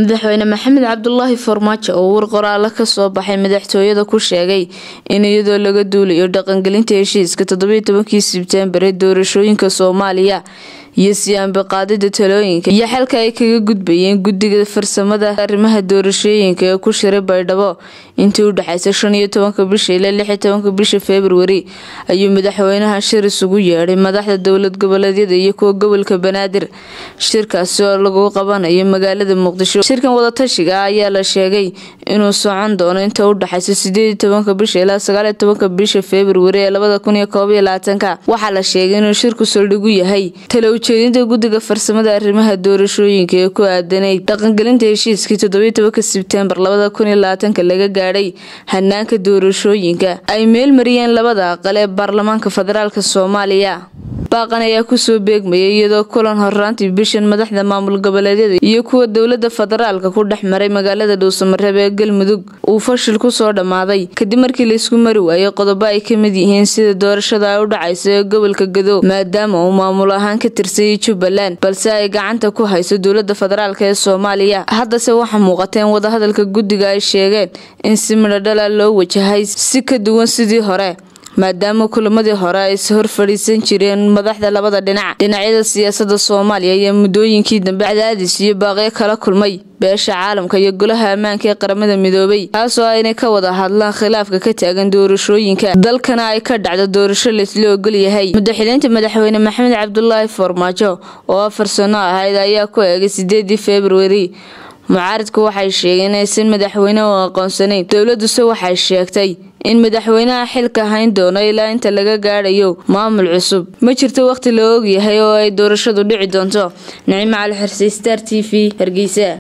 madaxweyne maxamed cabdulaahi farmaajo oo war qoraalo kasoo baxay madaxtooyada ku sheegay in iyadoo laga duulayo dhaqangelinta heshiiska toddobiyo tobankii sebtembar ee doorashooyinka soomaaliya iyo siyaanbaqaadida talooyinka iyo xalka ay kaga gudbayeen guddiga farsamada arrimaha doorashooyinka ee ku shiray baydhabo intii u dhexeysa shan iyo tobanka bisha ilaa lix iyo tobanka bisha februari ayuu madaxweynaha shir isugu yeedhay madaxda dowlad goboleedyada iyo kuwa gobolka banaadir shirkaasi oo lagu qabanayo magaalada muqdisho shirkan wadatashiga ayaa la sheegay inuu socon doono inta u dhexeysa sideed iyo tobanka bisha ilaa sagaaliyo tobanka bisha februari ee labada kun iyo koob iyo labaatanka waxaa la sheegay inuu shirku saldhigu yahay ujeedinta guddiga farsamada arrimaha doorashooyinka ee ku aadanay dhaqangelinta heshiiskii toddobiyo tobanka sebtembar labada kun iyo labaatanka laga gaadhay hanaanka doorashooyinka ay meel mariyeen labada aqal ee baarlamaanka federaalk soomaaliya baaqan ayaa kusoo beegmayay iyadoo kulan horraantii bishan madaxda maamul goboleedyada iyo kuwa dowlada federaalka ku dhex maray magaalada dhuusamareeb ee galmudug uu fashil kusoo dhammaaday kadib markii laysku mari waayay qodobo ay ka mid yihiin sida doorashada ay u dhacayso ee gobolka gado maadaama uu maamul ahaan ka tirsayay jubbaland balse ay gacanta ku hayso dowlada federaalk ee soomaaliya haddase waxaa muuqateen wadahadalka guddiga ay sheegeen in si midhodhala loo wajahay si ka duwan sidii hore maadaama kulamadii hore ay is hor fadhiisan jireen madaxda labada dhinac dhinacyada siyaasada soomaaliya ayaa muddooyinkii dambe cadaadis iyo baaqyo kala kulmay beesha caalamka iyo golaha ammaanka ee qaramada midoobay taasoo aynay ka wada hadlaan khilaafka ka taagan doorashooyinka dalkana ay ka dhacdo doorasho laysla ogol yahay madaxileynta madaxweyne maxamed cabdulaahi farmaajo oo afar sano ahayd ayaa ku eegay sideedii februari mucaaridku waxay sheegeen inaysan madaxweyne u aqoonsanayn dowladuse waxay sheegtay in madaxweynaha xilka hayn doono ilaa inta laga gaadhayo maamul cusub ma jirto wakhti la ogyahay oo ay doorashadu dhici doonto nicmo cali xirse star t v hargeysa